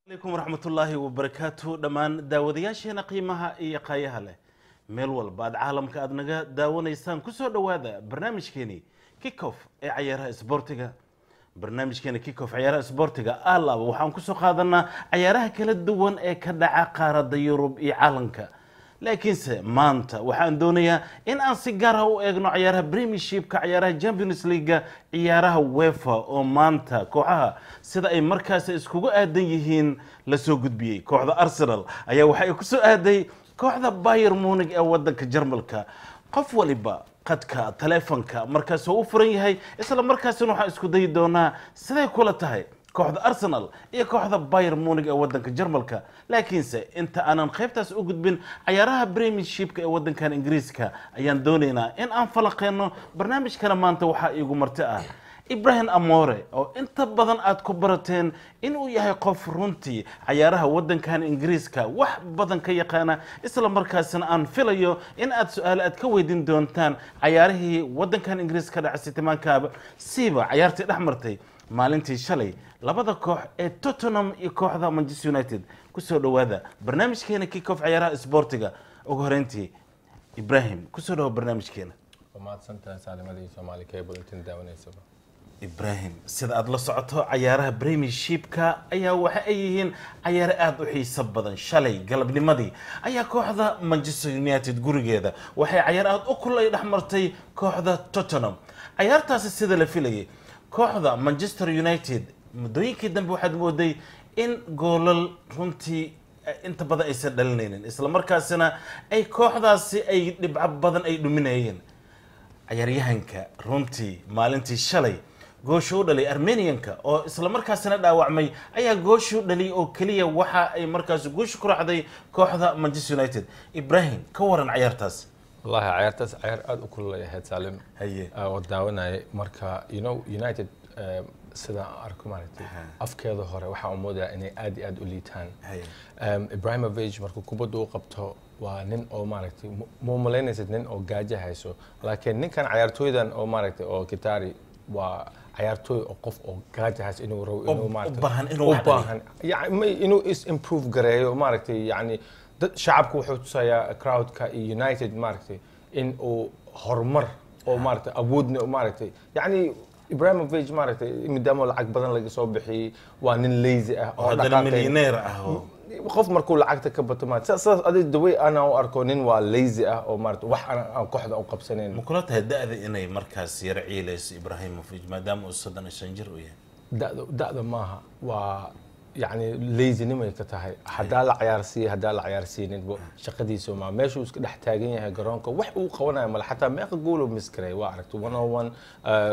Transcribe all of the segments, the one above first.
alaykum waraxmatullaahi wabarakaatu dhammaan daawadayaasheena qiimaha iyo qaayaha leh meel walba aad caalamka aad naga daawanaysaan kusoo dhowaada barnaamijkeeni kickoff ee cayaaraha isboortiga barnaamijkeena kickoff cayaaraha isboortiga alaaba waxaan kusoo qaadanaa cayaaraha kala duwan ee ka dhaca qaaradda yurub iyo caalamka laakiinse maanta waxaan doonayaa in aan si gaar ah u eegno cayaaraha premiershipka cayaaraha champions leaguega ciyaaraha wefa oo maanta kooxaha sida ay markaasi iskugu aadan yihiin lasoo gudbiyey kooxda arsenal ayaa waxay ku soo aaday kooxda bayer munig ee wadanka jarmalka qof waliba qadka taleefonka markaas oo u furan yahay isla markaasina waxaan isku dayi doonaa siday kula tahay kooxda arsenal iyo kooxda bayer munig ee wadanka jarmalka laakiinse inta aanan qaybtaas u gudbin cayaaraha premiershipka ee wadankan ingiriiska ayaan doonaynaa in aan falaqeyno barnaamijkana maanta waxaa iigu marti ah ibrahim amore oo inta badan aad ku barateen inuu yahay qof runtii cayaaraha wadankan ingiriiska wax badan ka yaqaana isla markaasina aan filayo in aad su-aalo aad ka weydiin doontaan cayaarihii wadankan ingiriiska ka dhacay sitimaankaaba siiba cayaartii dhex martay maalintii shalay labada koox ee tottenham iyo kooxda manchester united kusoo dhowaada barnaamijkeena kickoff cayaaraha isboortiga ugu horeyntii ibrahim kusoo dhawo barnaamijkeena mahadsantahay saalimadii soomaali cable intan daawanaysaba ibrahim sida aada la socoto cayaaraha premiershipka ayaa waxa ay yihiin cayaaro aada u xiiso badan shalay galabnimadii ayaa kooxda manchester united gurigeeda waxay cayaar aada u kulay dhex martay kooxda tottenham cayaartaasi sida la filayay kooxda manchester united muddooyinkii dambe waxaad mooday in goolal runtii inta badan aysan dhalinaynin isla markaasina ay kooxdaasi ay dhibco badan ay dhuminayeen cayaaryahanka runtii maalintii shalay gooshu u dhalay armenianka oo isla markaasina dhaawacmay ayaa gooshu dhaliyay oo keliya waxa ay markaas guusha ku raacday kooxda manchester united ibrahim ka waran cayaartaas wallahi cayaartaas cayaar aada u kululay ahayd saalim haye oo daawanayay marka you know united eh, sida arko maaragtay afkeeda hore waxaa u moodaa inay aad iyo aad u liitaan haye Um, ibrahimovic markuu kubadda u qabto waa nin oo maaragtay mu- muu malaynaysid nin oo gaajo hayso laakiin ninkan cayaartooydan oo maaragtay oo kitari waa cayaartooy oo qof oo gaajo hayso inuu rabo inuu u maaragtay baahan inuu u wax dhaliyo. baahan yani may inuu is improve gareeyo maaragtay yani dad shacabku wuxuu tusayaa crowdka iyo united maaragtay in uu horumar oo maaragtay awoodna maaragtay yani ibrahimovic maaragtay maadaama lacag badan laga soo bixiyey waa nin lazy ah oo haddana dhaqaaqayn. milyaneer ah oo qof markuu lacagta ka bato maarata saas adig daway ana u arko nin waa lazy ah oo maarata wax aan aan kooxda u qabsanayn ma kula tahay da-da inay markaas yaro ciilayso ibrahimovic maadaama uu soddon iyo shan jir u yahay da'da da'da maaha waa yacni lazynimay ka tahay haddaa la cayaarsiiya haddaa la cayaarsiininba shaqadiisa ma meeshuu iska dhex taagan yahay garoonka wax uu qabanayo male xataa meeqa gool uu miskarey waa aragtay one on one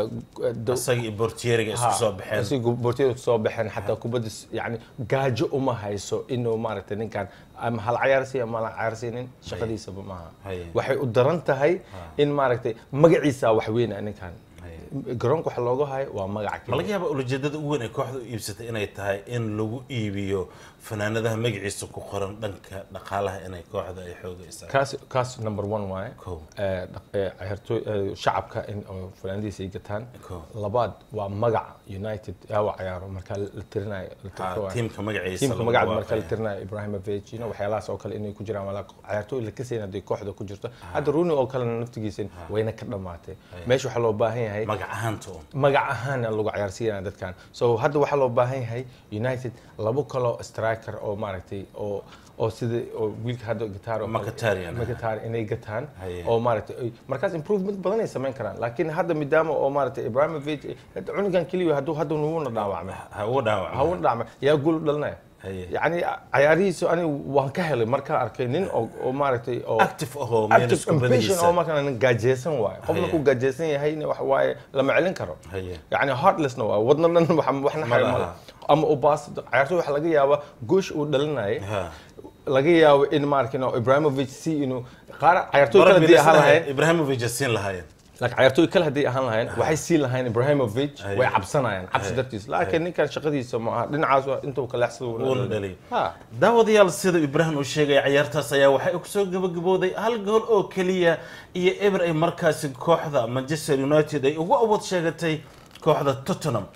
isaga iyo bortieriga isku soo baxeen si bortiyada soo baxeen xataa kubadda s- yani gaajo uma hayso inuu maaragtay ninkan ama hal cayaarsiiya ama la cayaarsiinin shaqadiisaba maaha Haye. waxay u daran tahay in maaragtay magaciisa wax weyn ah ninkan garoonka waxa looga hayo waa magac ma laga keliya yaaba ulajeedada ugu weyn ee kooxda u iibsatay inay tahay in lagu iibiyo fanaanadaha magaciisa ku qoran dhanka dhaqaalaha inay kooxda ay xooga isaa kaas kaas number one waaye Kow. Eh, dhaq- eh, ciyaartooy eh, shacabka in oo fanaanadiisa ay gataan Kow. labaad waa magaca united yaawa cayaaro marka la tirinayo la tirto waaye. tiimka magaciisa tiimka lagu magaca marka la waafaqaya. tirinayo ibrahimovic you know, waxyaalahaas oo kale inay ku jiraan wala cayaartooy la kasayn hadday kooxda ku jirto hadda rooney oo kalena naftigiisa wayna ka dhammaatay meesha waxaa loo baahan yahay magac ahaanta un magac ahaana lagu cayaarsiinaya dadkan so hadda waxaa loo baahan yahay united labo kaloo striker oo maaragtay oo oo sida oo wiilka hadda gitaar oo kale- Mkhitaryan. Mkhitaryan inay gataan Haye. oo maaragtay ay- markaas improvement badan ay samayn karaan laakiin hadda midaama oo maaragtay ibrahimovic hadda cunugan keliya hadduu hadda nuuna dhaawacmay ha ugu dhaawac ha u dhaawacmay yaa gool u dhalinaya Haye. yacni cayaarihiisa ani waan ka helay markaan arkay nin oo oo maaragtay oo active ahoo meel active isku impatient oo badadiisa markaan nin gaajeysan waayo qof Haye. markuu gaajeysan yahayna wax waaye lama celin karo Haye. yacni heartlessna waa wadna dhan wax waxna Ma xayo laha. male ama u baas cayaartooy waxa laga yaabaa goosh uu dhalinayay Ha. laga yaabo in maarkin ibrahimovic si inuu qaar cayaartooy kale hadii ahaan lahayn ibrahimovic siin lahaayeen laakiin cayaartooy kale hadday ahaan lahayn waxay siin lahayn ibrahimovic Haye. way cabsanayaan cabsi Haye. dartiis laakiin ninkan shaqadiisa ma aha dhinacaas waa intuu ka leexsado uuna dhaliyo ha daawadayaal sida ibraahim uu sheegay ciyaartaas ayaa waxay kusoo gabagabooday hal gool oo keliya iyo eber ay markaasi kooxda manchester united ay ugu awood sheegatay kooxda tottenham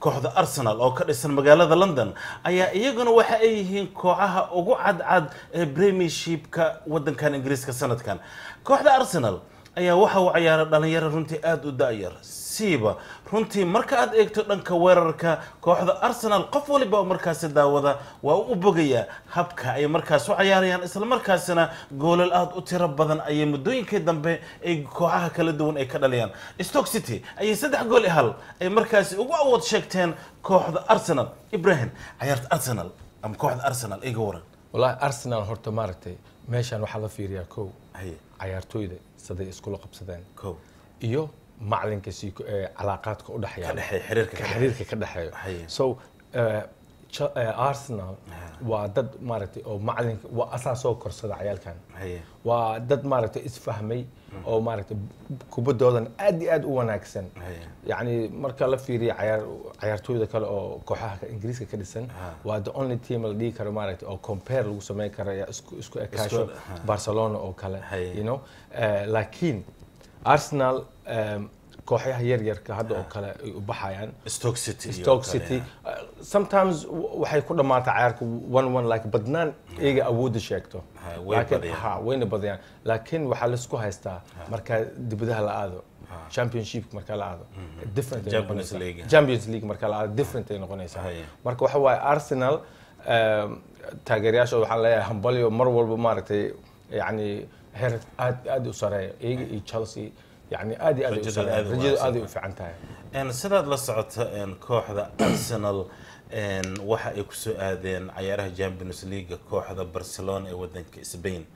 kooxda arsenal oo ka dhisan magaalada london ayaa iyaguna waxa ay yihiin kooxaha ugu cadcad ee premiershipka wadankan ingiriiska sanadkan kooxda arsenal ayaa waxa uu ciyaaray dhalinyaro runtii aada u da-yar siiba runtii marka aad eegto dhanka weerarka kooxda arsenal qof waliba oo markaasi daawada waa u bogayaa habka ay markaas u cayaarayaan islamarkaasina goolal aada u tiro badan ayay muddooyinkii dambe ay kooxaha kala duwan ay ka dhaliyaan stoke city ayay saddex gool i hal ay markaasi ugu awood sheegteen kooxda arsenal ibrahim cayaarta arsenal ama kooxda arsenal iga waran wallahi arsenal horta maaragtay meeshan waxaa la fiiriyaa kow haye cayaartooyda siday iskula qabsadeen kow iyo macalinka sii ee calaaqaadka u dhexeeya ka dhexeeya xiriirka ka xiriirka ka dhexeeyo Haye. so eh, Ch- eh, arsenal waa dad maaragtay oo macalinka waa asaa soo korsada cayaalkan haye waa dad maaragtay isfahmay oo maaragtay kubaddoodan aad iyo aad u wanaagsan haye yacni marka la fiiriyo cayaar cayaartooyda kale oo kooxaha ka- ingiriiska ka dhisan waa the only team la dhihi karo maaragtay oo compare lagu sameyn karo ya isku isku ekaasho Isku- ha. barcelona oo kale Haye. you know Eh, laakiin arsenal em, kooxaha yaryarka hadda oo kale ay u baxayaan stoke city iyo stoke kale, city uh, sometimes w- waxay ku dhamaataa cayaarka one one like badnaan iyaga awoodda sheegto Ha, way Laakiin- badiyaan. ha wayna badiyaan laakiin waxaa laisku haystaa markaa dibadaha la aado championship markaa la aado different ay Champions noqonaysaa. League. champions league markaa la aado different ay noqonaysaa Haye. marka waxa waaye arsenal em, taageerayaashooda waxaan leeyahay hambalyo mar walba maaragtay yani heer aad aad u sareeya iyaga iyo chelsea yani aad iyo aad ay u Rajada sareeya aad u rajada wanaagsan. aad ay u fiican tahay En sidaad la socoto en, kooxda arsenal en, waxa ay kusoo aadeen cayaaraha champions league kooxda barcelona ee wadanka spain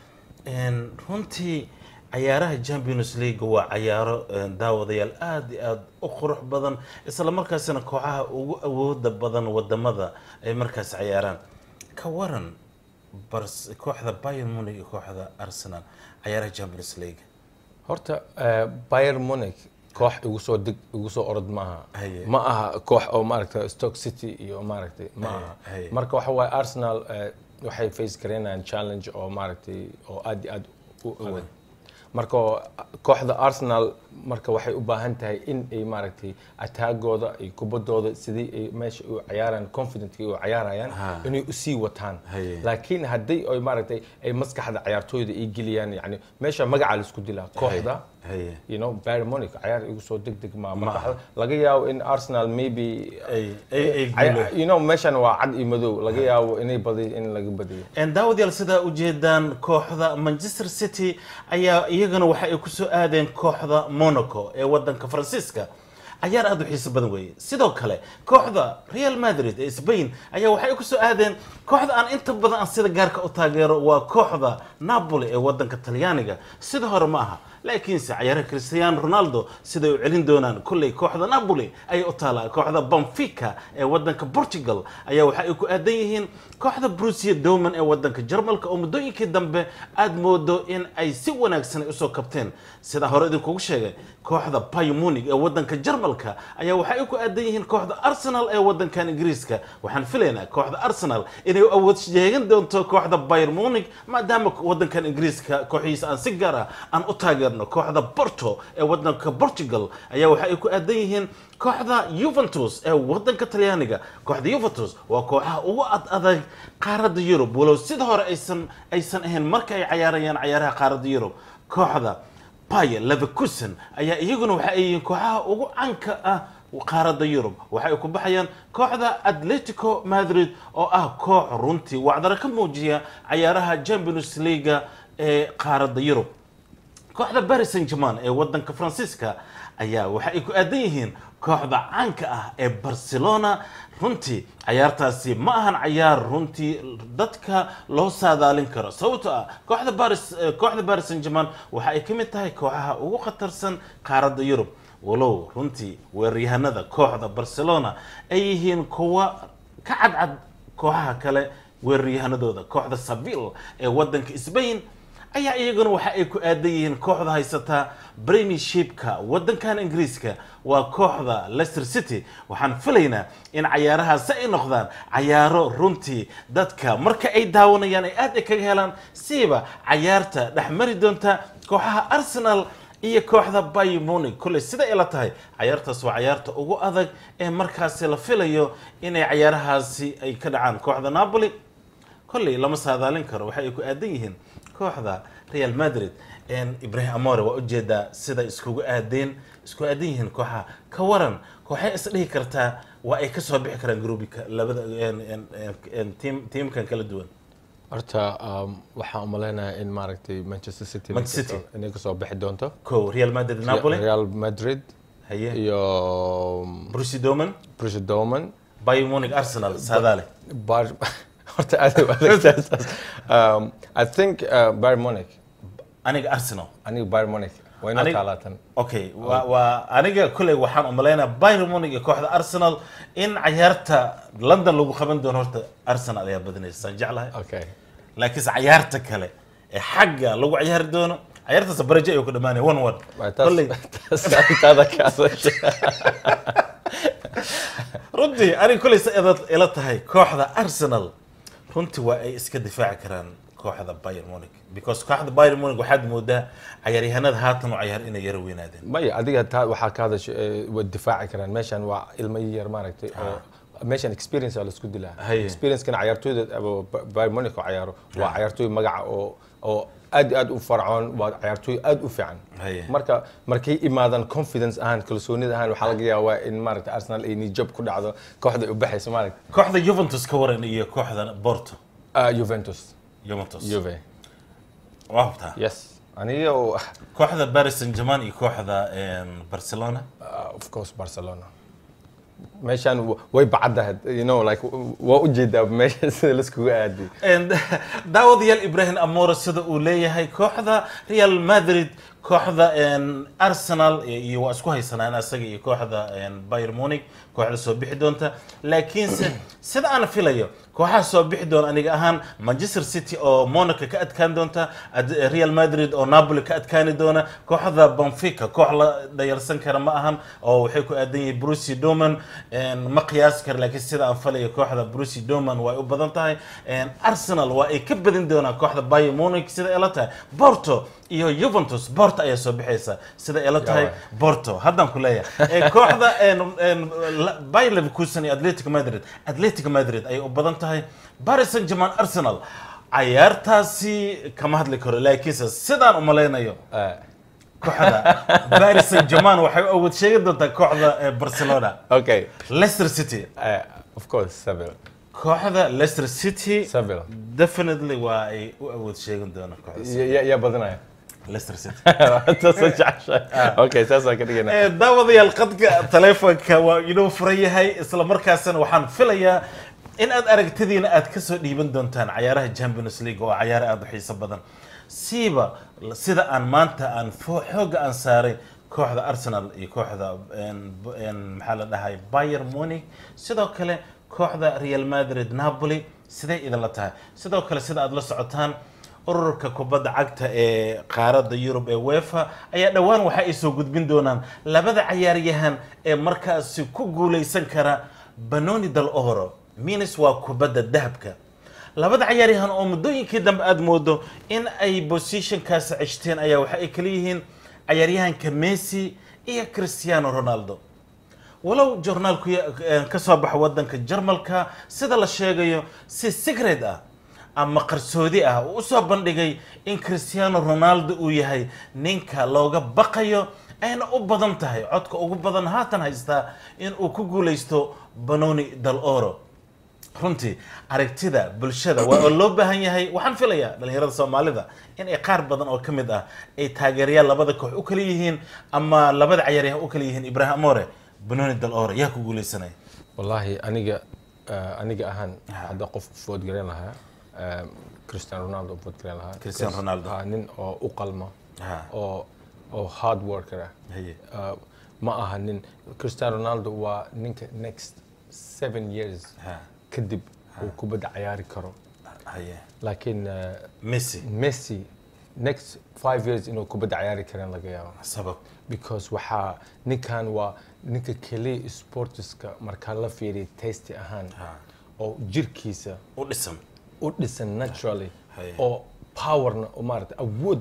En, runtii cayaaraha champions league waa cayaaro en, daawadayaal aada iyo aada u qurux badan isla markaasina kooxaha ugu awooda badan wadamada ay markaas cayaaraan ka waran Bars- kooxda bayern munich iyo kooxda arsenal cayaaraha champions league horta eh, Bayern Munich koox igu soo deg igu soo orod maaha Haye. ma aha koox oo maaragtay Stoke City iyo maaragtay ma Haye, aha haye. marka waxa waaye Arsenal eh, waxay face gareynayaan challenge oo maaragtay oo aad iyo aad u adag marka oo, kooxda Arsenal marka waxay u baahan tahay in ay maaragtay ataagooda iyo kubaddooda sidii ay meesha u ciyaaraan confident u ciyaarayaan Ha. inay u sii wataan Haye. laakiin haddii ay maaragtay ay maskaxda ciyaartooyda ay geliyaan yani meesha magaca la isku dilaa kooxda haye you know Bayern Munich ciyaar igu soo degdeg ma Ma aha. marka laga yaabo in Arsenal maybe ay ay ay caya- guulo you know meeshan waa cad iyo madow laga yaabo inay badiyo in laga badiyo En daawadayaal sidaa ujeedaan kooxda manchester city ayaa iyagana waxa ay kusoo aadeen kooxda monaco ee wadanka faransiiska cayaar aada u xiiso badan weeye sidoo kale kooxda real madrid ee spain ayaa waxay ay kusoo aadeen kooxda aan inta badan aan sida gaarka u taageero waa kooxda napoli ee wadanka talyaaniga sida hore ma aha laakiinse cayaaraha cristiano ronaldo siday u celin doonaan kolley kooxda napoli ayay u taalaa kooxda benfica ee wadanka portugal ayaa waxa ay ku aadan yihiin kooxda brusia doman ee wadanka jarmalka oo muddooyinkii dambe aada moodo in ay si wanaagsan ay usoo kabteen sidaa hore idinkugu sheegay kooxda Bayern Munich ee wadanka Jarmalka ayaa waxa ay ku aadan yihiin kooxda Arsenal ee wadankan Ingiriiska waxaan filaynaa kooxda Arsenal inay u awood sheegan doonto kooxda Bayern Munich maadaama wadankan Ingiriiska kooxiisa aan si gaar ah aan u taageerno kooxda Porto ee wadanka Portugal ayaa waxa ay ku aadan yihiin kooxda Juventus ee wadanka Talyaaniga kooxda Juventus waa kooxaha ugu ad adag qaaradda Yurub walow sida hore aysan aysan ahayn marka ay ciyaarayaan ciyaaraha qaaradda Yurub kooxda Bayer Leverkusen ayaa iyaguna waxa ay yihiin kooxaha ugu canka ah qaaradda Yurub waxa ay ku baxayaan kooxda Atletico Madrid oo ah koox runtii wacdara ka muujiya ciyaaraha Champions League ee qaaradda Yurub kooxda Paris Saint-Germain ee wadanka Faransiiska ayaa waxa ay ku aadan yihiin kooxda caanka ah ee Barcelona runtii cayaartaasi ma ahan cayaar runtii dadka loo saadaalin karo sababtoo ah kooxda Paris eh, kooxda Paris Saint-Germain waxa ay ka mid tahay kooxaha ugu khatarsan qaaradda Yurub walow runtii weeraryahanada kooxda Barcelona ay yihiin kuwa ka cadcad kooxaha kale weeraryahanadooda kooxda Sevilla ee wadanka Spain ayaa iyaguna waxa ay ku aadan yihiin kooxda haysata premiershipka wadankan ingiriiska waa kooxda leicester city waxaan filaynaa in cayaarahaasi ay noqdaan cayaaro runtii dadka marka ay daawanayaan ay aad ay kaga helaan siiba cayaarta dhex mari doonta kooxaha arsenal iyo kooxda Bayern Munich kuley sida ila tahay cayaartaas waa cayaarta ugu adag ee markaasi la filayo inay cayaarahaasi ay ka dhacaan kooxda Napoli kolley lama saadaalin karo waxa ay ku aadan yihiin kooxda Real Madrid een Ibrahim Amore waa ujeedaa sida iskugu aadeen isku aadan yihiin kooxaha ka waran kooxay is dhihi kartaa waa ay ka soo bixi karaan groupika labada een een een team teamkan kala duwan horta um, waxaan umaleynayaa in maaragtay manchester city Manchester City. inay kasoo bixi doonto ko Real Madrid Napoli real madrid haye iyo Borussia Dortmund Borussia Dortmund Bayern Munich Arsenal saadaale bar horta aad u adagtaas um, i think uh, bayern munich aniga Arsenal aniga bayern munich way noo Aniga- taalaatan okay waa waa aniga kuley waxaan umaleynaa Bayern Munich iyo kooxda Arsenal in cayaarta London lagu qaban doono horta Arsenal ayaa badinaysa saan jeclahay okay laakiinse cayaarta kale ee xagga lagu ciyaari doono cayaartaas baraje ayuu ku dhamaanaya one one Waa taas- kolley taas arrintaada ka hadashay. runtii aniga kolley sa ila ila tahay kooxda Arsenal runtii waa ay iska difaaci karaan kooxda Bayern Munich because kooxda Bayern Munich waxaad moodaa cayaaryahanada haatan u cayaar inay yara weynaadeen maya adiga taa waxaa ka hadashay ee, way difaaci karaan meeshan waa ilmo yar maaragtay oo meeshan experience aa laisku dilaa Haye. experiencekana cayaartooyda abo Ba- bayern munich oo cayaaro waa cayaartooy magaca oo oo aad iyo aad u farcoon waa cayaartooy aad u fiican Haye. marka markay imaadaan confidence ahaan kalsoonida ahaan waxaa laga yaabaa in maaragtay arsenal ay nijab ku dhacdo kooxda ay u baxayso maaragta kooxda Juventus ka waran iyo kooxda Porto Ah, juventus Juventus juve waa hubtaa yes aniga oo- kooxda Paris Saint-Germain iyo kooxda een, Barcelona Uh, of course Barcelona meeshaan w- way bacadahay you know like w- waa ujeedaa meesha sida laiskugu aadi And daawadayaal Ibrahim Amore sida uu leeyahay kooxda Real Madrid kooxda een, Arsenal iyo waa isku haysanaan asaga iyo kooxda een, Bayern Munich kooxda soo bixi doonta laakiinse sida aan filayo kooxaha soo bixi doona aniga ahaan Manchester City oo Monaco ka adkaan doonta ad- Real Madrid oo Napoli ka adkaani doona kooxda Benfica koox la dhayalsan kara ma ahan oo waxay ku aadan yihiin Borussia Dortmund een, ma qiyaasi kara laakiin sida aan filayo kooxda Borussia Dortmund way u badan tahay een, Arsenal waa ay ka badin doonaan kooxda Bayern Munich sida ay la tahay Porto iyo Juventus Porto ayaa soo bixaysa sida ay la tahay waay. Porto haddaan ku leeyahay Ee, kooxda een, een, la- Bayer Leverkusen iyo Atletico Madrid Atletico Madrid ayay u badan tahay Paris Saint-Germain Arsenal cayaartaasi kama hadli karo laakiinse sidaan u malaynayo kooxda Paris Saint-Germain waxay u awood sheegi doontaa kooxda ee, Barcelona okay Leicester City uh, of course Seville kooxda Leicester City Seville definitely waa ay u awood sheegan doonaan kooxda Ya- ya yaa badanaya Leicester City taasoo jeceshahay okay saasaan ka dhigana Ee, daawadayaal qadka taleefonka waa inoo furan yahay isla markaasna waxaan filayaa in aad aragtidiina aad ka soo dhiiban doontaan cayaaraha Champions League oo cayaar aad u xiiso badan siiba sida aan maanta aan fo- xooga aan saaray kooxda Arsenal iyo kooxda een- een, maxaa la dhahay Bayern Munich sidoo kale kooxda Real Madrid Napoli sidee idinla tahay sidoo kale sida aad la socotaan ururka kubadda cagta ee qaaradda Yurub ee UEFA ayaa dhowaan waxa ay soo gudbin doonaan labada cayaaryahan ee markaasi ku guuleysan kara Ballon d'Or minis waa kubadda dahabka labada cayaaryahan oo muddooyinkii dambe aad moodo in ay positionkaasi ceshteen ayaa waxa ay kala yihiin cayaaryahanka Messi iyo Cristiano Ronaldo walow joornaalku ya- eh, ka soo baxa wadanka Jarmalka sida la sheegayo si secret ah ama qarsoodi ah uu usoo bandhigay in Cristiano Ronaldo uu yahay ninka looga baqayo ayna u badan tahay codka ugu badan haatan haystaa in uu ku guuleysto Ballon d'Or runtii aragtida bulshada waa oo loo baahan yahay waxaan filayaa dhalinyarada soomaalida in ay qaar badan oo ka mid ah ay taageerayaal labada koox u kala yihiin ama labada cayaaryahan u kala yihiin Ibrahim Amore Ballon d'Or yaa ku guuleysanaya wallahi aniga uh, aniga ahaan hadda qof vote garan lahaa um, Cristiano Ronaldo vote garan lahaa Cristiano Because, Ronaldo. ah, nin oo u qalma Ha. oo oo hard worker ah Haye. Uh, ma aha nin Cristiano Ronaldo waa ninka next seven years Ha. kadib uu kubadda ciyaari karo haye laakiin uh, Messi Messi next five years inuu kubadda ciyaari karan laga yaabo sabab because waxaa ninkan waa ninka keliya sportiska markaa la fiiriya tasty ahaan Ha. oo jirkiisa u dhisan u dhisan naturally Haye. oo powerna oo maarata awood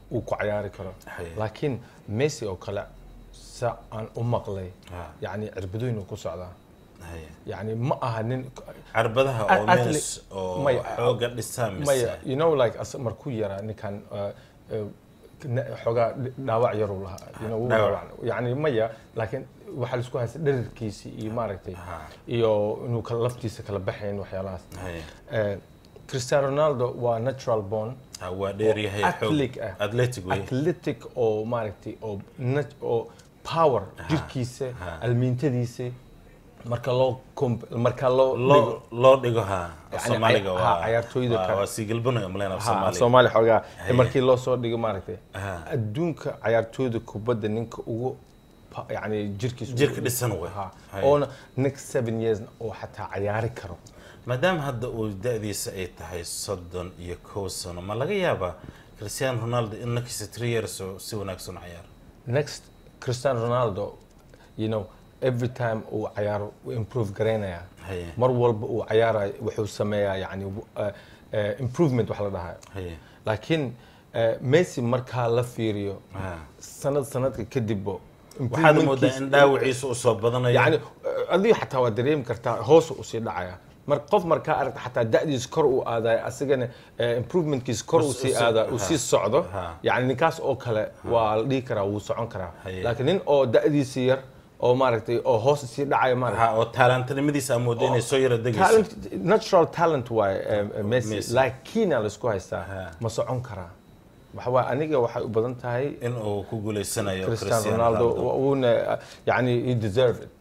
uu ku cayaari karo Haye. laakiin messi oo kale sa aan u maqlay Ha. yani cirbadooyin uu ku socdaa Haye. yani ma aha nin carbadaha oo At- athlete- meels oo Maya, xooga dhisaa mise maya you know like as markuu yaraa ninkan uh, uh, na- xoogaa dhaawac yaruu lahaa you know, wuu Dhaawac. dhaawacnay. yani maya laakiin waxaa laisku haysta dherarkiisii iyo maaragtay Ha. iyo inuu kala laftiisa kala baxayn waxyaalahaas Haye. Eh, cristiano ronaldo waa natural born Ha, waa dheeryahay xoog athletic ah. athletic wey athletic oo maaragtay oo nat- oo power jirkiisa ha. almiintadiisa marka loo comp- marka loo dhigo- loo loo dhigo ha Yani soomaaliga cay- ha, waa cayaartooyda waa- kale. waa siigalbanaya malena ha soomaaliga soomaali xoogaa Haye. markii loo soo dhigo maaragtay Ha. adduunka cayaartooyda kubadda ninka ugu pa- yani jirkiisa ugu- Jirka dhisan wey. Ha. Haye. oona next seven years oo xataa cayaari karo maadaama hadda uu da-diisa ay tahay soddon iyo kow sano ma laga yaabaa cristiano ronaldo in nakisa three years oo si wanaagsan u cayaaro next cristiano ronaldo you know every time uu cayaaro wuu improve garaynaya Haye. mar walba uu cayaarayo wuxuu sameeyaa yani uh, uh, improvement wax la dhahayo Haye. laakiin uh, messi markaa la fiiriyo Ha. sanad sanadka kadibbo waxaad moodaa improvementkiisa- in dhaawaciisa uu soo badanayo yani uh, adiga xataa waa dareemi kartaa hoos usii dhacaya mar qof markaa aragta xataa da'diis kor uu aadayo asigana uh, improvementkiisa kor uu sii Us- aada ha. uu sii socdo Ha. yani ninkaas oo kale waa la dhihi karaa wuu socon karaa Haye. laakiin nin oo da'diisi yar oo maaragtay oo hoos sii dhacaya maaragtay ha oo taalantanimadiisa aa mooda inay soo yara degayso talent natural talent waaye eh, Messi Messi. laakiina laisku haystaa Ha. ma socon karaa waxa waaye aniga waxay u badan tahay in uu ku guuleysanayo cristiano ronaldo wuuna yani he deserve it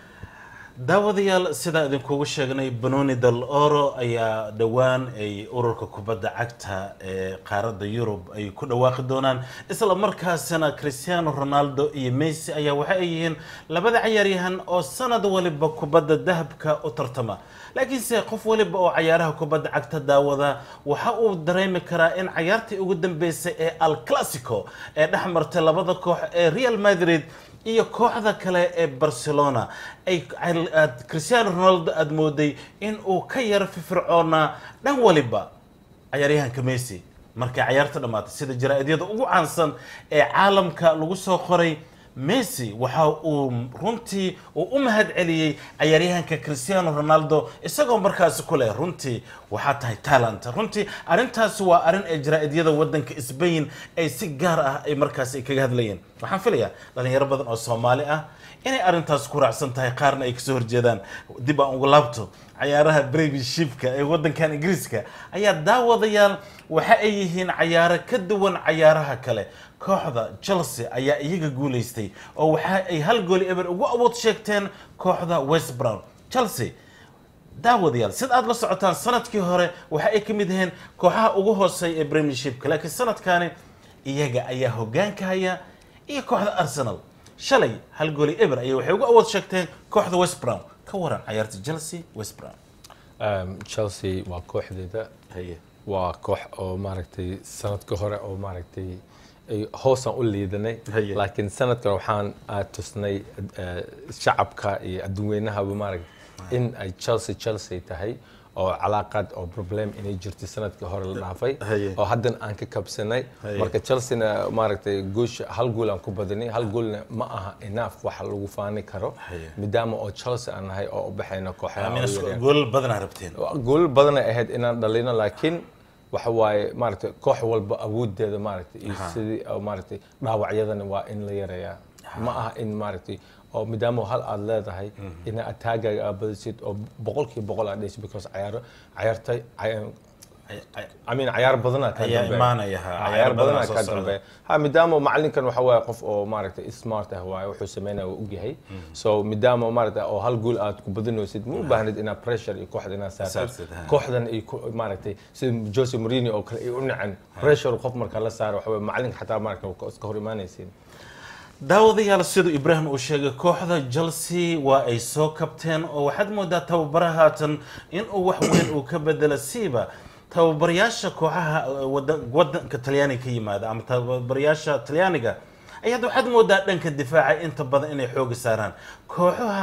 daawadayaal sidaa idinkugu sheegnay banoni del oro ayaa dhowaan ay ururka kubadda cagta ee qaaradda yurub ay ku dhawaaqi doonaan isla markaasina cristiano ronaldo iyo messi ayaa waxa ay yihiin labada cayaaryahan oo sanad waliba kubadda dahabka u tartama laakiinse qof waliba oo cayaaraha kubadda cagta daawada waxa uu dareemi karaa in cayaartii ugu dambeysay ee al clasico ee dhex martay labada koox ee real madrid iyo kooxda kale ee barcelona ay aad cristiano ronaldo aada mooday in uu ka yaro firfircoonaa dhan waliba cayaaryahanka messi markay cayaarta dhammaatay sida jaraa-idyada ugu caansan ee caalamka lagu soo qoray messi waxa uu runtii uu u mahad celiyey cayaaryahanka cristiano ronaldo isagoo markaasi ku leh runtii waxaa tahay talent runtii arrintaasi waa arrin ee jaraa-idyada wadanka sbain ay si gaar ah ay markaasi ay kaga hadlayeen waxaan filayaa dhalinyaro badan oo soomaali ah inay arrintaas ku raacsan tahay qaarna ay kasoo horjeedaan dib aan ugu laabto cayaaraha premiershipka ee wadankan ingiriiska ayaa daawadayaal waxa ay yihiin cayaaro ka duwan cayaaraha kale kooxda chelsea ayaa iyaga guuleystay oo waxa ay hal gooli eber ugu awood sheegteen kooxda west brown chelsea daawadayaal sida aad la socotaan sanadkii hore waxa ay ka mid yihiin kooxaha ugu hooseeya ee premiershipka laakiin sanadkani iyaga ayaa hogaanka haya iyo kooxda arsenal shalay hal gooli eber ayay waxay ugu awood sheegteen kooxda west brown ka waran cayaarta chelsea west brown Um, chelsea waa kooxdeeda haye waa koox oo maaragtay sanadka hore oo maaragtay ay hoosaan u liidanay Haye. laakiin sanadkan waxaan aad tusnay eh, shacabka iyo adduunweynahaba maaragtay in ay chelsea chelsea tahay oo calaaqad oo problem inay jirtay sanadkii hore la dhaafay Haye. oo haddana aan ka kabsanay Haye. marka chelseana maaragtay guusha hal gool aan ku badinay hal goolna ma aha enough waxa lagu faani karo Haye. maadaama oo chelsea aan nahay oo u baxayna kooxaha amina ugu yaryar. goolal badanaa rabteen gool badanay ahayd inaan dhalino laakiin waxa waaye maaragtay koox walba awoodeeda maaragtay iyo sidii oo maaragtay dhaawacyadana waa in la yareeyaa ma aha in maaragtay oo maadaama hal aad leedahay ina ataagaaga aad badisid oo boqolkiiba boqol aad dhaysid because cayaaro cayaartay cay- Ay- ay- I mean cayaar badanaa ka Ayaa dambeeya. imaanaya, ha. Ha, Cayaar cayaar badanaa badanaa soo ka socda. dambeeya ha maadaama macalinkan waxa waaye qof oo maaragtay smart ah waaye wuxuu sameynaya waa ogyahay so maadaama maaragtay oo hal gool aad ku badinaysid ma u baahnid inaad pressure iyo kooxda inaad saartid Saartid, ha. kooxdan ay ku maaragtay sida Jose Mourinho oo kale ay u nacan pressure qof marka la saaro waxa waaye macalinka xataa maaragtay waa iska hor imaanaysiin daawadayaal siduu ibraahim uu sheegay kooxda chelsea waa ay soo kabteen oo waxaad moodaa tababara haatan inuu wax weyn uu ka bedelo siiba tababarayaasha kooxaha eh, wadan- wadanka talyaaniga ka yimaada ama tababarayaasha talyaaniga ayaad waxaad moodaa dhanka difaaca inta badan inay xooga saaraan kooxaha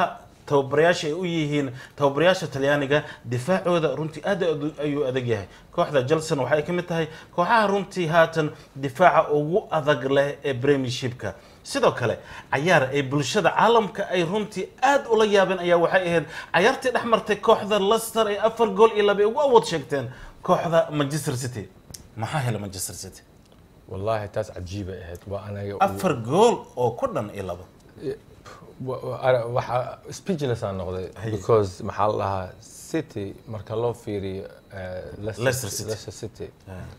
tababarayaasha ay u yihiin tababarayaasha talyaaniga difaacooda runtii aad adu- ayuu adag yahay kooxda jelson waxay ka mid tahay kooxaha runtii haatan difaaca ugu adag leh ee premiershipka sidoo kale cayaar ay bulshada caalamka ay runtii aad ula yaabeen ayaa waxay ahayd cayaartii dhex martay kooxda leicester ay afar gool iyo laba ay ugu awood sheegteen kooxda manchester city maxaa helay manchester city wallahi taas cajiibay ahayd waa anaga afar gool oo ku dhan iyo laba wa- wa- ara- waxa speechless aan noqday because maxaa la dhahaa city marka loo fiiriyo eh, Leicester- Leicester City. Leicester City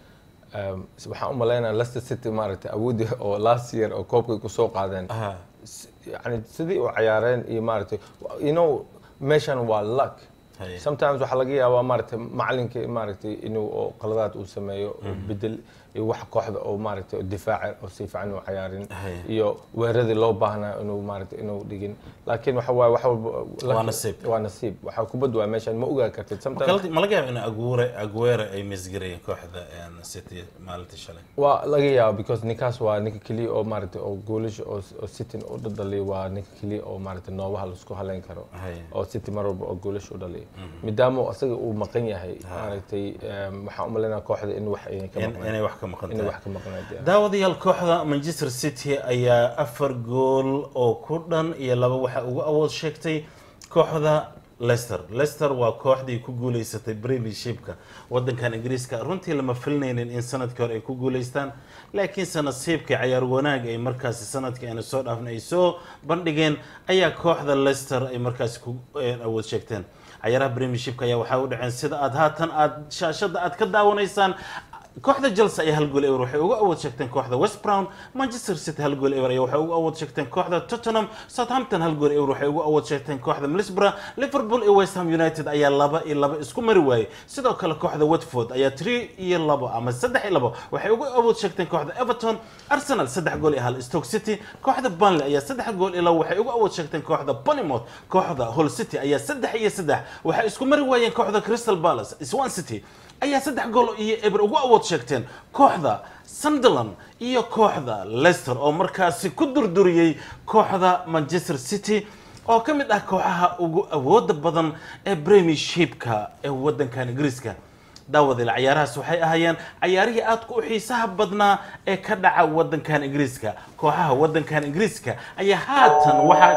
um, waxaan u malaynaya Leicester City maaragtay awoodii oo last year oo koobkay kusoo qaadeen Aha. S- yani sidii u ciyaareen iyo maaragtay you know meeshan waa luck Haye. sometimes waxaa laga yaabaa maaragtay macalinka maaragtay inuu oo qaladaad uu sameeyo oo bedel iyo wax kooxda oo maaragtay oo difaaca oo si fiican u ciyaarin Haye. iyo weeradii loo baahnaa inuu maaragtay inuu dhigin laakiin waxa waaye wax walba Waa nasiib. waa nasiib waxaa kubad waa meeshan ma ogaa kartid sometimes ma laga yaaba in aguure aguere ay misgareeyeen kooxda een, city maalintii shalay waa laga yaaba because ninkaas waa ninka keliya oo maaragtay oo goolasha oo oo city u dhaliya waa ninka keliya oo maaragtay noobaha laisku haleyn karo Haye. oo city mar walba oo goolasha u dhaliya maadaama asaga uu maqan yahay maaragtay em, waxaan u malaynaya kooxda in wax ay ka In- maqnaan inay wax ka maqan inay tahay wax ka maqnayd yeah. daawadayaal kooxda manchester city ayaa afar gool oo ku dhan iyo laba waxa ugu awood sheegtay kooxda leicester leicester waa kooxdii ku guuleysatay premiershipka wadankan ingiriiska runtii lama filinaynin in sanadkii hore ay ku guuleystaan laakiinse nasiibkii cayaar wanaag ay markaasi sanadkii ayna soo dhaafin ay soo bandhigeen ayaa kooxda leicester ay markaasi ku eh, awood sheegteen cayaaraha premiershipka ayaa waxaa u dhaceen sida aad haatan aad shaashada aad ka daawanaysaan kooxda Chelsea ayaa hal gool ewer waxay uga awood sheegteen kooxda West Brom Manchester City hal gool ewer ayaa waxay uga awood sheegteen kooxda Tottenham Southampton hal gool ewer waxay uga awood sheegteen kooxda Middlesbrough Liverpool iyo West Ham United ayaa laba iyo laba isku mari waayay sidoo kale kooxda Watford ayaa 3 iyo laba ama 3 iyo laba waxay uga awood sheegteen kooxda Everton Arsenal saddex gool iyo hal Stoke City kooxda Burnley ayaa saddex gool iyo laba waxay uga awood sheegteen kooxda Bournemouth kooxda Hull City ayaa saddex iyo saddex waxay isku mari waayeen kooxda Crystal Palace Swansea City ayaa saddex gool iyo eber ugu awood sheegteen kooxda Sunderland iyo kooxda Leicester oo markaasi ku durduriyey kooxda Manchester City oo ka mid ah kooxaha ugu awooda badan ee Premiershipka ee wadankan Ingiriiska daawadayla cayaarahaas waxay ahaayeen cayaarihii aadka u xiisaha badnaa ee ka dhaca wadankan Ingiriiska kooxaha wadankan Ingiriiska ayaa haatan waxaa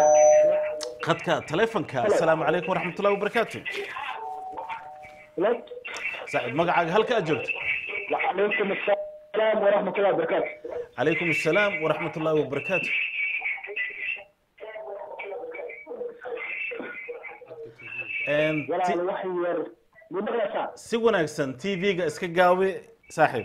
qadka taleefanka asalaamu calaykum waraxmatullahi wabarakaatu saaxiib magacaaga halka aad joogto وعليكم السلام ورحمة الله وبركاته عليكم السلام ورحمة الله وبركاته And ولا ti- الوحي ير مدرسة si wanaagsan tv-ga iska gaabi saaxiib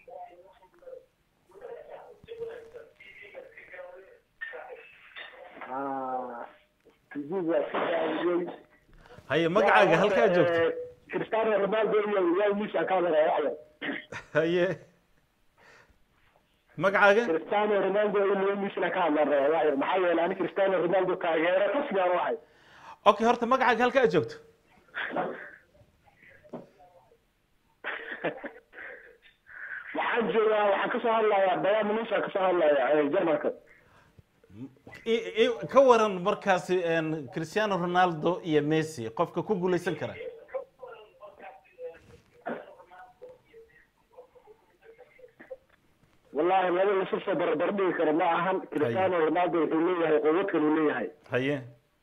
آه تجيب كده haye magacaaga halkaa joogto كريستيانو رونالدو يا ميسي كان رايح haye magacaaga كريستيانو رونالدو يا ميسي كان رايح محايا انا كريستيانو رونالدو كاغيرا تصبح واحد okay horta magacaaga halka aad joogto waxaan joogaa waxaan kasoo hadlayaa bayaan minuusa kasoo hadlayaa jarmalka I- i- ka waran markaasi een, cristiano ronaldo iyo messi qofka ku guuleysan kara wallahi laba lasu soo barbardhigi karo ma ahan cristiano ronaldo wuxuu leeyahay quwad kale uu leeyahay haye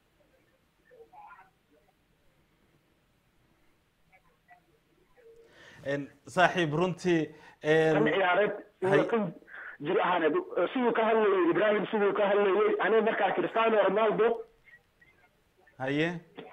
Een, saaxiib runtii een, kan ciyaareed hay- iyo kan jir ahaaneed siduu ka hadlayay ibrahim siduu ka hadlayay aniga markaa cristiano ronaldo haye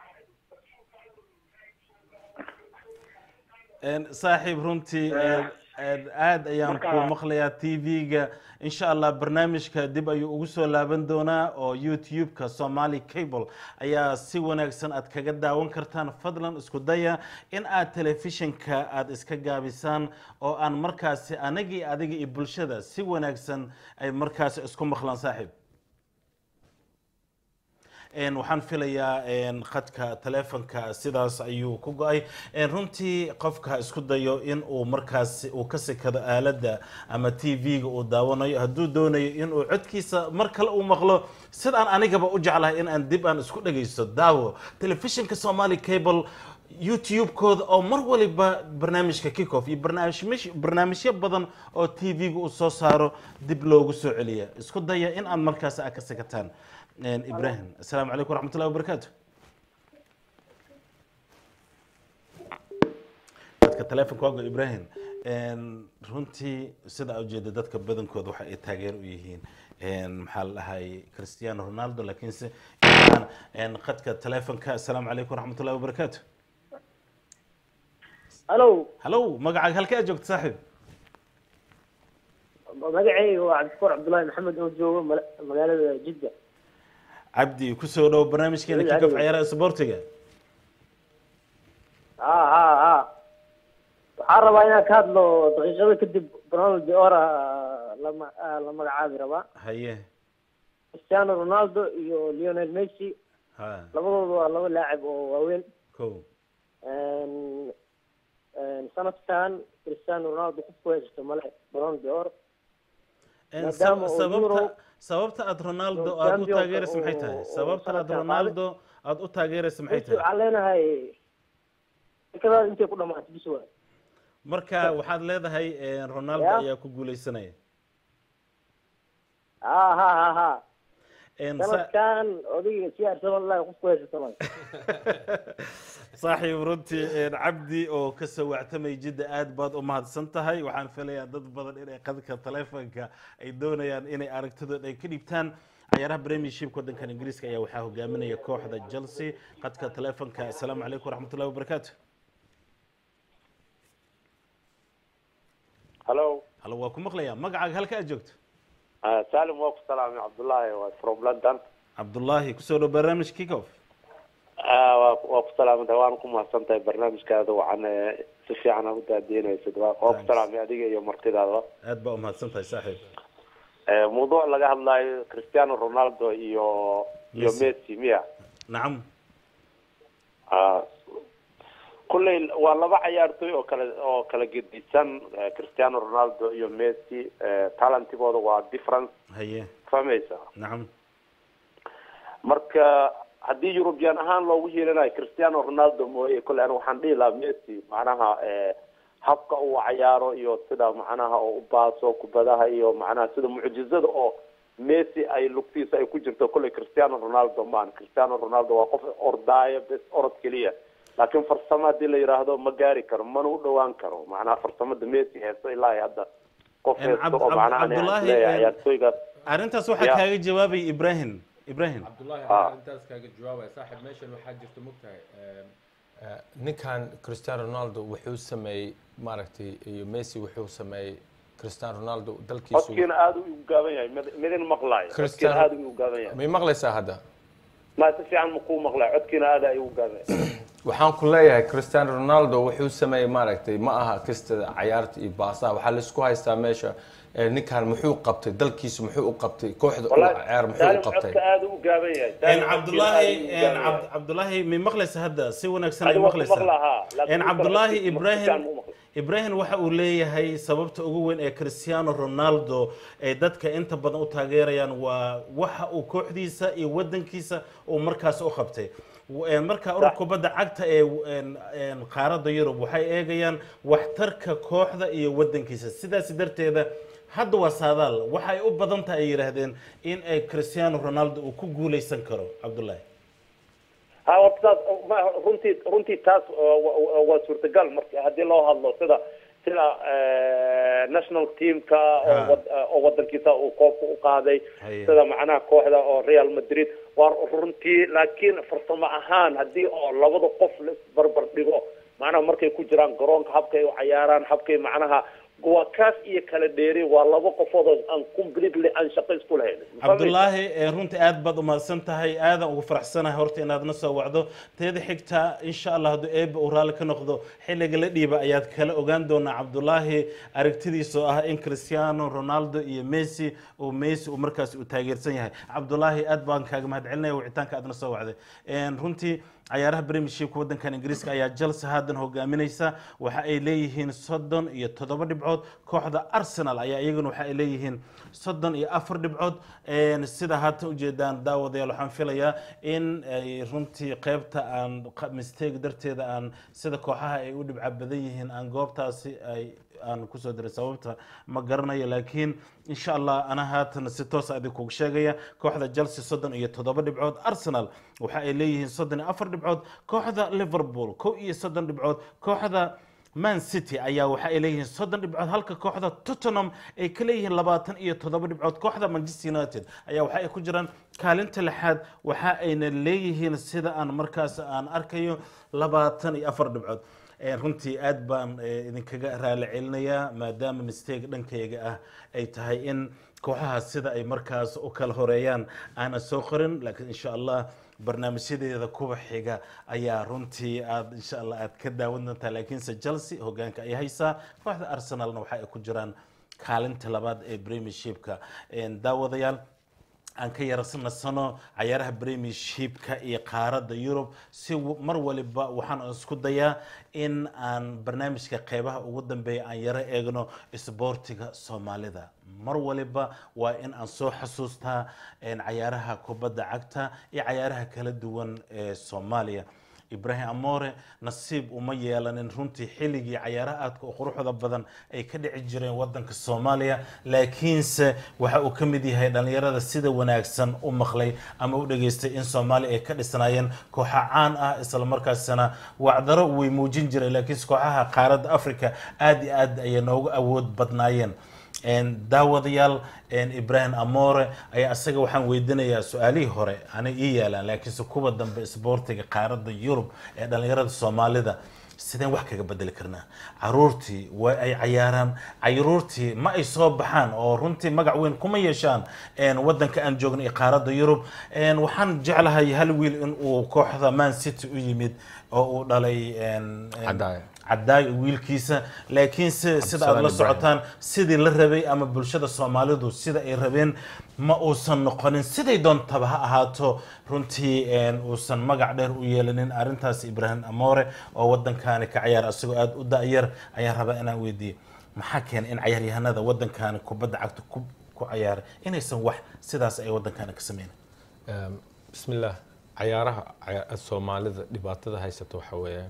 Een, saaxiib runtii een, een, aad ayaan marka- ku maqlayaa tv-ga insha allah barnaamijka dib ayuu ugu soo laaban doonaa oo youtube-ka somali cable ayaa si wanaagsan aad kaga daawan kartaan fadlan isku daya in aad telefishinka aad iska gaabisaan oo aan markaasi anagii adiga iyo bulshada si wanaagsan ay markaasi isku maqlaan saaxiib een, waxaan filayaa een, khadka taleefonka sidaas ayuu ku go-ay een, runtii qofka isku dayo in uu markaas uu ka sikado aaladda ama t v-ga uu daawanayo hadduu doonayo in uu codkiisa mar kale uu maqlo sidaan anigaba u jeclahay in aan dib aan isku dhagaysto daawo telefishinka somali cable youtube-kooda oo mar waliba barnaamijka kickoff iyo barnaamij barnaamijyo badan oo t v-ga uu soo saaro dib loogu soo celiya isku daya in aad markaas aad ka sikataan Een, ibrahim asalaamu calaykum waraxmatullahi wabarakaatu dadka taleefonka waago ibrahim Een, runtii sida aa ujeeda dadka badankooda waxa ay taageer u yihiin Een, maxaa la dhahay cristiano ronaldo laakiinse intaan een, khadka taleefonka asalaamu calaykum waraxmatullahi wabarakaatu halo hallow magacaaga halkee aad joogta saaxiib magacayga waa cabdiskuur cabdullaahi maxamed oo joogo mala- magaalada jidda cabdi kusoo dhow barnaamijkeena Adiga, kickoff adiga. ciyaaraha isboortiga ha ha ha waxaan rabaa inaan ka hadlo daqiiqado kadib ronaldo ora lama ah, la magacaabi rabaa haye cristiano ronaldo iyo lionel messi ha labadooda waa laba laacib oo waaweyn ko Een, een, sanadkan cristiano ronaldo qofku haysto male ballon d'or Een, Maadaama sab- uu sababta Euro- sababta aad ronaldo oo aad u championka taageeraysa maxay oo- tahay oo sababta aad sanadkan ronaldo aad u taageeraysa maxay messi tahay waxaan leenahay dekadaas intay ku dhamaatay bis waay marka waxaad leedahay een, ronaldo Ya. ayaa ku guuleysanaya ha ha ha ha Een, sa- sanadkan odayga si arsenal lahay qofku haysato male saaxiib runtii een, cabdi oo ka soo wactamay jidda aad baad u mahadsan tahay waxaan filayaa dad badan inay qadka taleefonka ay doonayaan inay aragtidooda ay ka dhibtaan ciyaaraha premiershipka waddankan ingiriiska ayaa waxaa hogaaminaya kooxda chelsea qadka taleefonka asalaamu calaykum waraxmatullahi wabarakaatu hallo halo waa ku maqlayaa magacaaga halka aad joogto Ah, salim waa ku salaamay cabdullaahi waa from london cabdullaahi kusoo dhow barnaamij kickoff Ah, waa waa ku salaamantahay waana ku mahadsan tahay barnaamijkaada waxaan eh, si fiican aan u daadiinaysid waa waa ku Thanks. salaamay adiga iyo martidaada aad baa u mahadsan tahay saaxiib Eh, mawduuc laga hadlayo cristiano ronaldo iyo iyo Messi. messi miya nacam Ah, kulley waa laba cayaartoy oo kala oo kala gedisan eh, cristiano ronaldo iyo messi eh, talentigooda waa difference haye fahmaysa nacam marka haddii european ahaan loogu yeelanayo cristiano ronaldo mooye kole an waxaan dhihi lahaa messi macnaha eh, habka uu cayaaro iyo sida macnaha oo u baaso kubadaha iyo macnaha sida mucjizada oo messi ay lugtiisa ay ku jirto kolley cristiano ronaldo maan cristiano ronaldo waa qof ordaayo bes orod keliya laakiin farsamo haddii la yidhaahdo ma gaari karo mana u dhawaan karo macnaha farsamada messi heesto ilaa iyo hadda qof En heesto Cabd- oo Cabd- macnaha ani aan Cabdullaahi, isleeyahay en- ciyaartooygaas arrintaas waxaa Ya. kaaga jawaabay ibrahim ibrahim cabdullaahi Ah. anaa arrintaas kaaga jawaabaya saaxiib meeshan waxaa jirta mogtahay ninkan cristiano ronaldo wuxuu sameeyey maaragtay iyo messi wuxuu sameeyey cristiano ronaldo dalkiisu codkiina aada u gaaban yahay mid- midin maqlaayo codkiina Cristiano- aada u gaaban yahay may maqlaysaa hadda ma si fiican ma kuu maqlaayo codkiina aada ay u gaaban yahay waxaan ku leeyahay cristiano ronaldo wuxuu sameeyey maaragtay ma aha kastada cayaarta iyo baasaha waxaa laisku haystaa meesha eh, ninkan muxuu qabtay dalkiisu muxuu u qabtay kooxda uu ciyaar muxuu u saalim qabtay codka aada u gaaban yahay En Saalim cabdullaahi codkiina aad en u gaaban Cabd- yahay. cabdullaahi may maqlaysa hadda si wanaagsan ay Adiga waa ku maqlaysaa maqlahaa, laakiin en marka cabdullaahi codkiisa ma ibrahim fiican ma maqlo. ibrahim waxa uu leeyahay sababta ugu weyn ee cristiano ronaldo ay dadka inta badan u taageerayaan waa waxa uu kooxdiisa iyo wadankiisa uu markaas u qabtay En marka urur kubadda cagta ee en- en qaaradda yurub waxay eegayaan waxtarka kooxda iyo wadankiisa sidaas darteeda hadda waa saadaal waxay u badan tahay ay yidhaahdeen in ay cristiano ronaldo uu ku guuleysan karo cabdullaahi ha horta taas ma- runtii runtii taas waa- waa waa suurtagal marka haddii loo hadlo sida sida eh, national teamka oo Ha. wad- oo wadankiisa uu koobka u qaaday Haye. sida macnaha kooxda oo real madrid waa runtii laakiin farsamo ahaan haddii oo labada qof la isbarbar dhigo macnaha markay ku jiraan garoonka habkay u cayaaraan habkay macnaha waa kaas iyo kala dheeri waa laba qofood oo aan completely aan shaqo isku lahayn cabdulaahi eh, runtii aad baad umahadsan tahay aadan ugu faraxsanahay horta inaad na soo wacdo teeda xigta insha allah hadduu eeba uu raalli ka noqdo xilliga la dhiiba ayaad kala ogaan doonaa cabdulaahi aragtidiisa oo ah in cristiano ronaldo iyo messi uu messi uu markaas uu taageersan yahay cabdulaahi aad baan kaaga mahadcelinaya wicitaanka aad na soo wacday En, runtii cayaaraha premiershipka wadankan ingiriiska ayaa chelsea haatan hogaaminaysa waxa ay leeyihiin soddon iyo toddoba dhibcood kooxda arsenal ayaa iyaguna waxa ay leeyihiin soddon iyo afar dhibcood En, sida haatan ujeedaan daawadayaal waxaan filayaa in ay runtii qeybta aan qa- mistake darteeda aan sida kooxaha ay u dhibca badan yihiin aan goobtaasi ay aan kusoo diray sababta ma garanayo laakiin insha allah ana haatan si toos adig kugu sheegaya kooxda chelsea soddon iyo toddoba dhibcood arsenal waxa ay leeyihiin soddon iyo afar dhibcood kooxda liverpool kow iyo soddon dhibcood kooxda man city ayaa waxa ay leeyihiin soddon dhibcood halka kooxda tottenham ay ka leeyihiin labaatan iyo toddoba dhibcood kooxda manchester united ayaa waxa ay ku jiraan kaalinta lixaad waxa ayna leeyihiin sida aan markaas aan arkayo labaatan iyo afar dhibcood Eh, runtii aad baan eh, idinkaga raali celinayaa maadaama mistake dhankayga ah ay tahay in kooxaha sida ay markaas u kala horeeyaan aanan soo qorin laakiin insha allah barnaamijyadeeda kuwa xiga ayaa runtii aad insha allah aad ka daawan doontaa laakiinse chelsea hogaanka ay haysaa kooxda arsenalna waxa ay ku jiraan kaalinta labaad ee premiershipka En, daawadayaal aan ka yarasnasano cayaaraha premiershipka iyo qaaradda yurub si w- mar waliba waxaan isku dayaa in aan barnaamijka qeybaha ugu dambeeya aan yaro eegno isboortiga soomaalida mar waliba waa in aan soo xasuustaa en, cayaaraha kubadda cagta iyo cayaaraha kala duwan ee soomaaliya ibrahim amore nasiib uma yeelanin runtii xilligii cayaaraha aadka u quruxda badan ay ka dhici jireen wadanka soomaaliya laakiinse waxa uu ka mid yahay dhallinyarada sida wanaagsan u maqlay ama u dhageystay in soomaaliya ay ka dhisnaayeen kooxa caan ah islamarkaasina wacdaro way muujin jireen laakiinse kooxaha qaaradda africa aad iyo aad ayay noogu awood badnaayeen En, daawadayaal en, ibrahim amore ayaa isaga waxaan weydiinayaa su-aalihii hore ana ii yaalaan laakiinse kuwa dambe isboortiga qaaradda yurub ee dhallinyarada soomaalida sideen wax kaga bedeli karnaa caruurtii waa ay cayaaraan caruurtii ma ay soo baxaan oo runtii magac weyn kuma yeeshaan en, wadanka aan joogno iyo qaaradda yurub En, waxaan jeclahay hal wiil in uu kooxda man city u yimid oo uu dhalay en- en- Cadaayo. cadaayo wiilkiisa laakiinse sida aad la Ibrahim. socotaan sidii la rabay ama bulshada soomaalidu sida ay rabeen ma uusan noqonin siday doontaba ha ahaato runtii een, uusan magac dheer u yeelanin arrintaas ibrahim amore oo wadankani ka cayaar asagoo aada u da-yar ayaan rabaa inaan weydiiyo maxaa keenay in cayaaryahanada wadankani kubadda cagta ku ku cayaaray inaysan wax sidaas ay wadankani ka sameynin Ehm, bismillaah cayaaraha caya- soomaalida dhibaatada haysata waxa weeyaan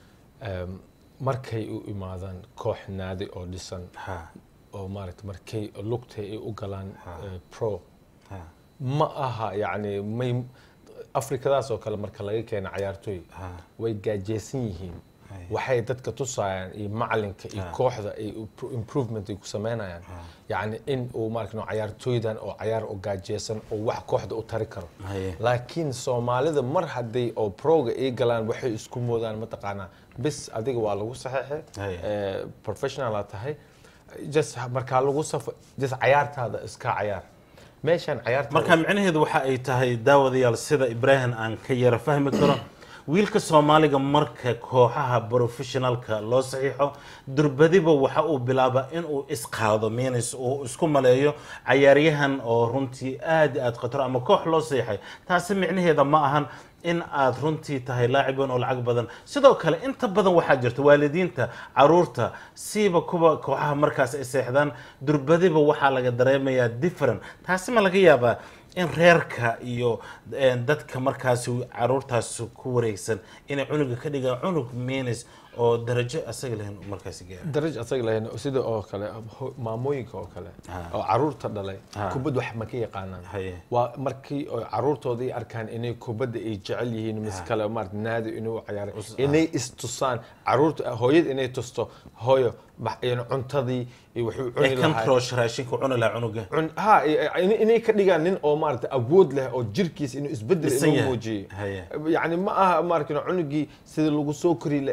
ehm, markay u imaadaan koox naadi oo dhisan ha oo maaragta markay lugtay ay u galaan Ha. eh, pro ha ma aha yacni may afrikadaas oo kale marka laga keena cayaartooy ha way gaajeysan yihiin Hay. waxay dadka tusayaan iyo macalinka iyo Ha. kooxda ay impro- improvement ay ku sameynayaan yacni in uu maaragta cayaartooydan oo cayaar oo gaajeysan oo wax kooxda u tari karo Haye. laakiin soomaalida mar hadday oo proga ay galaan waxay isku moodaan mataqaanaa bis adiga waa lagu saxeexay Haye. eh, professionala tahay just markaa lagu safo just cayaartaada iska cayaar meeshaan cayaartaada marka micnaheedu waxa ay tahay daawadayaal sida ibrahim aan ka yara fahmi karo wiilka soomaaliga marka kooxaha professionalka loo saxiixo durbadiba waxa uu bilaabaa inuu isqaado minis uu isku maleeyo cayaaryahan oo runtii aad iyo aad khatar ama koox loo saxiixay taasi micnaheeda ma ahan in aad runtii tahay laacib weyn oo lacag badan sidoo kale inta badan waxaa jirta waalidiinta caruurta siiba kuwa kooxaha markaas ay seexdaan durbadiba waxaa laga dareemayaa different taasi ma laga yaabaa in reerka iyo eh, dadka markaasi caruurtaas ku wareegsan inay cunuga ka dhigaan cunug minis oo darajo asaga lahayn uu markaasi gaaro daraj asaga lahayn sida oo kale ho- maamooyinka oo kale Ha. oo caruurta dhalay Ha. kubad wax ma ka yaqaanaan Haye. waa markii oo caruurtooda ay arkaan inay kubadda ay jecel yihiin mis kale maarata naadi inuu ciyaaray inay istusaan caruurta hooyada inay tusto hooyo bax- yani cuntadii iyo wuxuu cuni ee lahaa controsh raashinka cuni lahaa cunuga cun- ha in- inay ka dhigaan nin oo maarata awood leh oo jirkiisa inuu isbedel Dhisan inuu yahay. muujiyo Haye. yani ma aha maarata cunugii sida lagu soo kori lahaa in lagu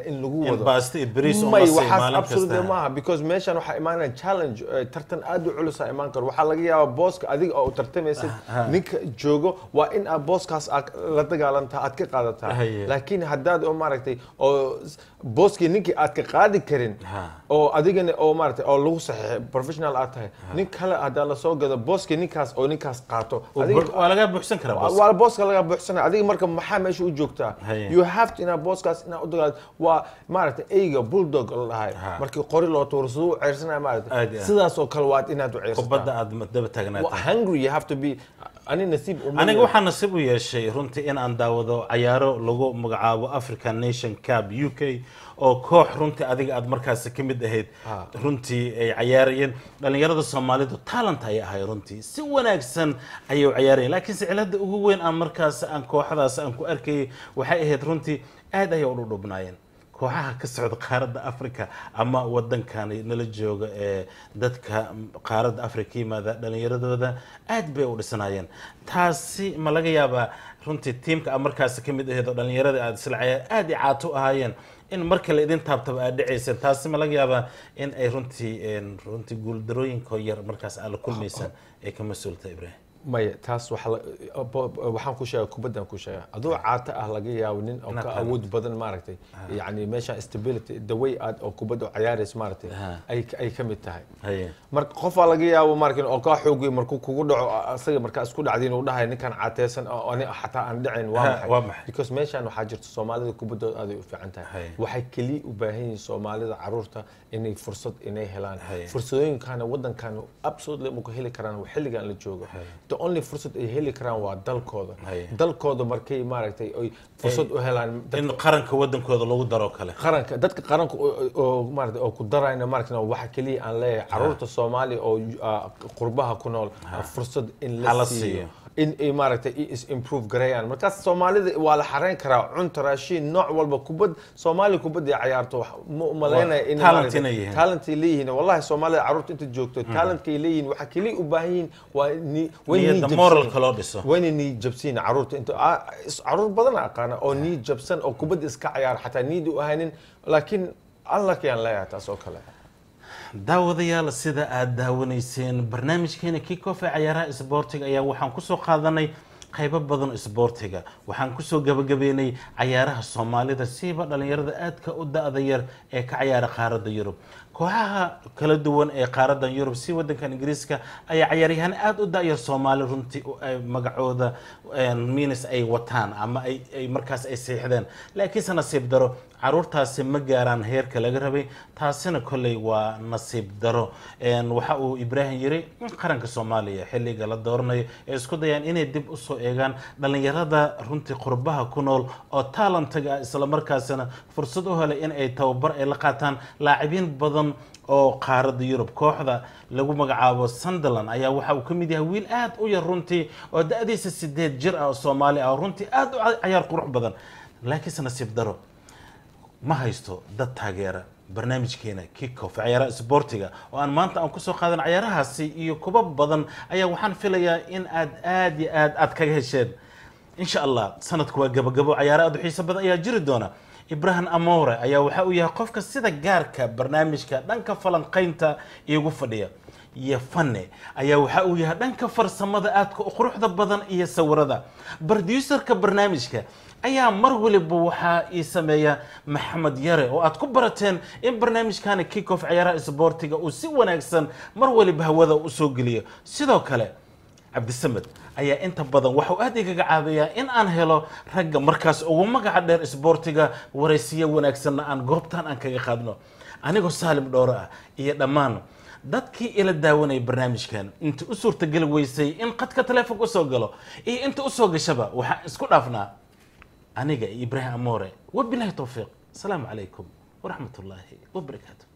wado baasto iyo bariis oo may la siiyo waxaas maalin absolute kasta. maaha because meeshan waxaa imaanaya challenge eh, tartan aad u culus aa imaan karo waxaa laga yaabaa booska adiga oo u tartamaysid ninka joogo waa in aad booskaas aad la dagaalantaa aad ka qaadataa Haye. laakiin haddaad oo maaragtay oo s- booskii ninkii aad ka qaadi karin Ha. oo adigana oo maaragtay oo lagu saxiixay professional aad tahay nin kale haddaa lasoo gado booskii ninkaas oo ninkaas qaato adiga- waa laga buuxsan karaa boos waa booska laga buuxsanaya adiga marka maxaa meesha u joogtaa Haye. you have to inaa booskaas inaa u dagaal waa maaragtay eyga bulldog la dhahay Ha. markii qori loo tuuro siduu u ceyrsanaya Aad maaragtay iyo aad. sidaas oo kale waad inaad u ceyrsataa kubadda aad daba Wa- taagnaata hungry you have to be ani nasiib uma aniga yeelin. waxaa nasiib u yeeshay runtii in aan daawado cayaaro lagu magacaabo african nation cab u k oo koox runtii adiga aad markaasi ka mid ahayd Ha. runtii ay cayaarayeen dhalinyarada soomaalidu talent ayay ahay runtii si wanaagsan ayay u cayaarayeen laakiinse cilada ugu weyn aan markaas aan kooxdaas aan ku arkayay waxay ahayd runtii aad ayay u dhudhubnaayeen kooxaha ka socda qaaradda africa ama wadankani nala jooga ee dadka qaaradda africa yimaada dhalinyaradooda aad bay u dhisnaayeen taasi ma laga yaabaa runtii tiimka aad markaasi ka mid ahayd oo dhalinyarada aad isla cayaar aad i caato u ahaayeen in marka la idin taabtaba aad dhacayseen taasi ma laga yaabaa in ay runtii een, runtii guuldarooyinka yar markaas aad la kulmaysaan ay ka mas-uulta ibrahim maya taas waxa la- bo- bo- waxaan ku sheega kubaddan ku sheega adoo caata ah laga yaabo nin oo Inaad ka talent. awood badan maaragtay yani meesha stability the way aad oo kubadda u ciyaaraysa maaragtay Ha. ay ay ka mid tahay haye marka qofaa laga yaabo markin oo kaa xoogay markuu kugu dhaco asaga markaa isku dhacdiin uu dhahay ninkan caateysan oo ani xataa aan dhicin waa Ha, maxay waa maxay? because meeshan waxaa jirta soomaalida kubaddooda aaday u fiican tahay Haye. waxay keliya u baahan yihiin soomaalida caruurta inay fursad inay helaan Haye. fursadooyinkana wadankan absolutely ma ku heli karaan xilligan la joogo the only fursad ay heli karaan waa dalkooda Haye. dalkooda markay maaragtay ay fursad u helaan dad- in qaranka wadankooda lagu daro kale qaranka dadka qaranka oo- oo maarata oo ku darayna maarata waxa kaliya aan leeyahay caruurta soomaaliya oo ah, qurbaha ku nool fursad in Ha la la siiyo siiyo. in ay maaragtay i is improve gareeyaan markaas soomaalida waa la xareyn karaa cunta raashiin nooc walba kubad soomaaliya kubadda ay cayaarto wax ma umalaynaya in talent maaragtay inay yihiin. talent ay leeyihiin wallahi soomaalida caruurta inta joogto talentka ay leeyihiin waxa kaliya u baahan yihiin waa ni way nii niyadda jabsan moralka loo dhiso wayna nii jabsiin caruurta inta ah, is- caruur badan aqaana oo nii jabsan oo kubadda iska cayaar xataa niidi u ahaynin laakiin allakayaan leeyahay taas oo kale daawadayaal sida aad daawanayseen barnaamijkeena kickoff ee cayaaraha isboortiga ayaa waxaan kusoo qaadanay qaybo badan isboortiga waxaan kusoo gabagabeynay cayaaraha soomaalida siiba dhalinyarada aadka u da-da yar ee ka cayaara qaaradda yurub kooxaha kala duwan ee qaaradan yurub si wadankan ingiriiska ayaa cayaaryahaan aada u da-yar soomaali runtii u- ay magacooda minis ay wataan ama ay ay markaas ay seexdeen laakiinse nasiib daro caruurtaasi ma gaaraan heerka laga rabay taasina kolley waa nasiib daro Een, waxa uu ibraahim yiri in qaranka soomaaliya xilliga la dooranayo ay isku dayaan inay dib usoo eegaan dhalinyarada runtii qurbaha ku nool oo taalantaga ah islamarkaasina fursad u helay in ay tababar ay la qaataan laacibiin badan oo qaaradda yurub kooxda lagu magacaabo sunderland ayaa waxa uu ka mid yahay wiil aad u yar runtii oo da-diisa sideed jir ah oo soomaali ah oo runtii aad u ca- cayaar qurux badan laakiinse nasiib daro ma haysto dad taageera barnaamijkeena kickoff cayaaraha isboortiga oo aan maanta aan kusoo qaadan cayaarahaasi iyo kuba badan ayaa waxaan filayaa in aad aad iyo aad aad kaga hesheen insha allah sanadku waa gabagabo cayaaro aad u xiiso badan ayaa jiri doona ibrahim amore ayaa waxa uu yahay qofka sida gaarka barnaamijka dhanka falanqaynta iigu fadhiya iyo fane ayaa waxa uu yahay dhanka farsamada aadka u quruxda badan iyo sawirada broducerka barnaamijka ayaa mar waliba waxaa ii sameeya maxamed yare oo aad ku barateen in barnaamijkani kickoff cayaaraha isboortiga uu si wanaagsan mar waliba hawada usoo geliyo sidoo kale cabdisamed ayaa inta badan waxau aad igaga caawiyaa in aan helo ragga markaas ugu magaca dheer isboortiga waraysiyo wanaagsanna aan goobtan aan kaga qaadno anigoo saalim dhoore ah iyo dhammaan dadkii ila daawanaya barnaamijkan inta u suurtageli weysay in qadka taleefonka usoo galo iyo inta usoo gashaba waxaan isku dhaafnaa aniga iyo ibraahim amore wabilahi towfiiq asalaamu calaykum waraxmat ullaahi wabarakaatu